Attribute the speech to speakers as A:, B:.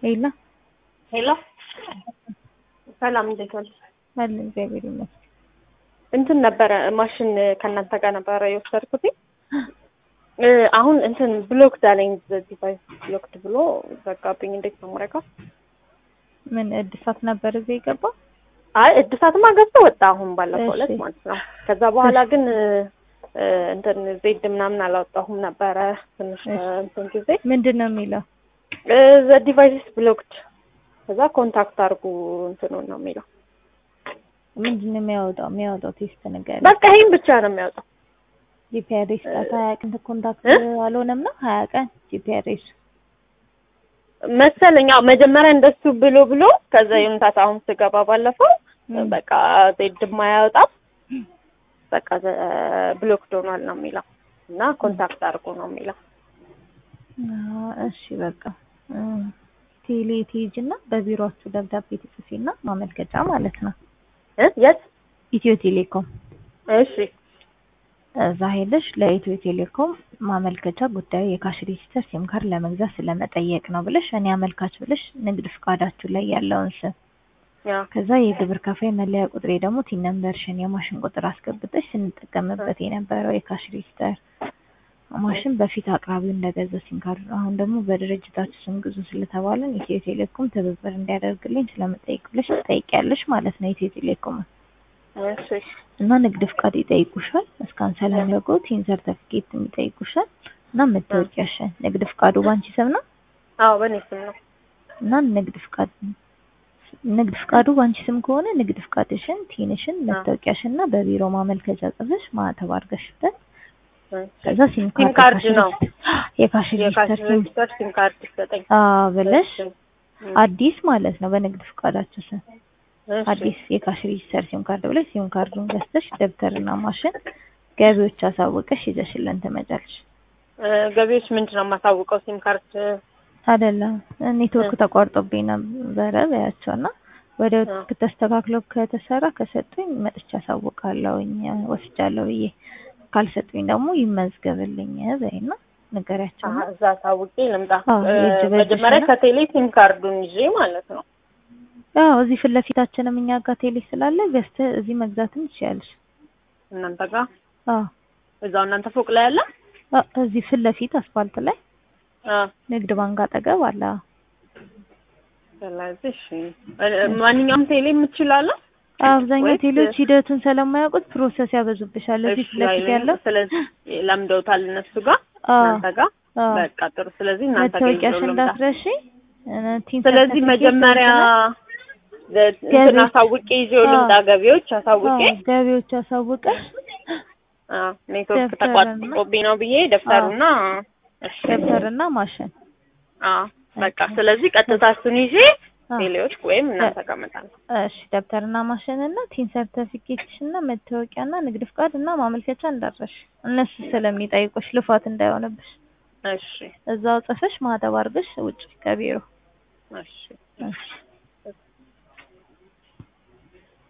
A: ሄሎ
B: ሄሎ ሰላም፣ እንዴት ዋልሽ?
A: አለ እግዚአብሔር ይመስገን።
B: እንትን ነበረ ማሽን ከእናንተ ጋር ነበረ የወሰድኩት እ አሁን እንትን ብሎክድ አለኝ ዲቫይስ ብሎክድ ብሎ ዘጋብኝ። እንዴት ነው የማደርገው?
A: ምን እድሳት ነበር እዚህ የገባ?
B: አይ እድሳትማ ገብቶ ወጣ አሁን ባለፈው ዕለት
A: እሺ።
B: ማለት ነው። ከዛ በኋላ ግን እ እንትን ዜድ ምናምን አላወጣሁም ነበረ ትንሽ
A: እሺ።
B: እንትን ጊዜ
A: ምንድን ነው የሚለው?
B: ዘ ዲቫይስ ብሎክድ ከዛ ኮንታክት አድርጉ እንትኑን ነው የሚለው።
A: ምንድን ነው የሚያወጣው? የሚያወጣው ቴስት ነገር
B: በቃ ይሄን ብቻ ነው የሚያወጣው።
A: ጂፒአርኤስ ጣት ሀያ ቀን ኮንታክት
B: እ?
A: አልሆነም ነው ሀያ ቀን ጂፒአርኤስ
B: መሰለኝ አዎ፣ መጀመሪያ እንደሱ ብሎ ብሎ ከዛ የምታት አሁን ስገባ ባለፈው
A: ም።
B: በቃ ዜድም አያወጣም በቃ ብሎክድ ሆኗል ነው የሚለው እና ኮንታክት አድርጎ ነው የሚለው።
A: አዎ፣ እሺ በቃ እ፣ ቴሌ ትሄጂ እና በቢሮአችሁ ደብዳቤ ትጽፊና ማመልከቻ ማለት ነው
B: እ የት?
A: ኢትዮ ቴሌኮም
B: እሺ
A: እዛ ሄደሽ ለኢትዮ ቴሌኮም ማመልከቻ ጉዳዩ የካሽ ሬጂስተር ሲም ካርድ ለመግዛት ስለመጠየቅ ነው ብለሽ እኔ አመልካች ብለሽ ንግድ ፍቃዳችሁ ላይ ያለውን ስም
B: ያ
A: ከዛ የግብር ከፋይ መለያ ቁጥሬ ደግሞ ቲን ነምበርሽን የማሽን ቁጥር አስገብተሽ ስንጠቀምበት የነበረው የካሽ ሬጂስተር ማሽን በፊት አቅራቢው እንደገዛ ሲም ካርድ ነው። አሁን ደግሞ በድርጅታችሁ ስም ግዙ ስለተባለን ኢትዮ ቴሌኮም ትብብር እንዲያደርግልኝ ስለመጠየቅ ብለሽ ትጠይቂያለሽ ማለት ነው ኢትዮ ቴሌኮም
B: እሺ
A: እና ንግድ ፍቃድ ይጠይቁሻል። እስካን ሰለሚያውቁ ቲን ሰርተፊኬት ይጠይቁሻል እና መታወቂያሽን። ንግድ ፍቃዱ ባንቺ ስም ነው
B: አዎ በእኔ ስም ነው።
A: እና ንግድ ፍቃድ ንግድ ፍቃዱ ባንቺ ስም ከሆነ ንግድ ፍቃድሽን፣ ቲንሽን፣ መታወቂያሽን እና በቢሮ ማመልከቻ ጽፈሽ ማህተብ አድርገሽበት ከዛ ሲም
B: ሲም
A: ካርድ
B: ካርድ ነው
A: የካሽ
B: የካሽ
A: ሬጂስተር ሲም
B: ሬጂስተር ሲም ካርድ ይሰጠኝ
A: አዎ ብለሽ
B: እሺ። እም፣
A: አዲስ ማለት ነው በንግድ ፍቃዳችሁ ስም
B: እሺ።
A: አዲስ የካሽ ሬጂስተር ሲም ካርድ ብለሽ ሲም ካርዱን ገዝተሽ ደብተርና ማሽን ገቢዎች አሳውቀሽ ይዘሽልን ትመጫለሽ።
B: እ፣ ገቢዎች ምንድን ነው የማሳውቀው? ሲም ካርድ
A: አይደለም ኔትወርክ ተቋርጦብኝ ነበረ በያቸውና ወደ
B: አ።
A: ተስተካክሎ ከተሰራ ከሰጡኝ መጥቻ አሳውቃለሁኝ ወስጃለሁ ብዬ ካልሰጡኝ ደግሞ ይመዝገብልኝ በይና ንገሪያቸው
B: አሀ፣ እዛ አሳውቄ ልምጣ።
A: አዎ፣
B: እ፣
A: የእጅ በእጅ
B: መጀመሪያ
A: ነው።
B: ከቴሌ ሲም ካርዱን ይዤ ማለት ነው።
A: ያው እዚህ ፊት ለፊታችንም እኛ ጋር ቴሌ ስላለ ገዝተህ እዚህ መግዛትም ትችያለሽ
B: እናንተ ጋር
A: አዎ
B: እዛው እናንተ ፎቅ ላይ አለ?
A: አ- እዚህ ፊት ለፊት አስፋልት ላይ
B: አ፣
A: ንግድ ባንክ አጠገብ አለ
B: ስለዚህ እሺ፣ እ፣ ማንኛውም ቴሌ የምትችላለ?
A: አብዛኛው
B: ወይስ-
A: ቴሌዎች ሂደቱን ስለማያውቁት ፕሮሰስ ያበዙብሻል እዚህ ፊት ለፊት ያለው
B: ስለዚህ ለምደውታል እነሱ ጋር
A: አዎ
B: እናንተ ጋር
A: አዎ
B: በቃ ጥሩ። ስለዚህ እናንተ ጋር
A: መታወቂያሽ
B: ይዤው ልምጣ።
A: እንዳትረሺ እ፣ ቲን
B: ስለዚህ
A: ሰርተፊኬት
B: መጀመሪያ
A: እንትን-
B: እንትን
A: ገቢዎች-
B: አሳውቄ ይዤው ልምጣ።
A: አዎ።
B: ገቢዎች አሳውቄ
A: አዎ፣ ገቢዎች አሳውቀሽ
B: አዎ፣ ኔትወርክ
A: ደብተርና-
B: ተቋርጦብኝ ነው ብዬ ደብተሩና እሺ፣
A: ደብተርና ማሽን
B: አዎ በቃ ስለዚህ ቀጥታ እሱን ይዤ
A: አዎ።
B: ቴሌዎች ወይም እናንተ ጋር እመጣለሁ።
A: እሺ ደብተርና ማሽን እና ቲን ሰርተፊኬትሽ እና መታወቂያና ንግድ ፍቃድ እና ማመልከቻ እንዳትረሺ እነሱ ስለሚጠይቁሽ ልፋት እንዳይሆንብሽ
B: እሺ
A: እዛው ጽፈሽ ማህተብ አድርገሽ ውጭ ከቢሮ
B: እሺ
A: እሺ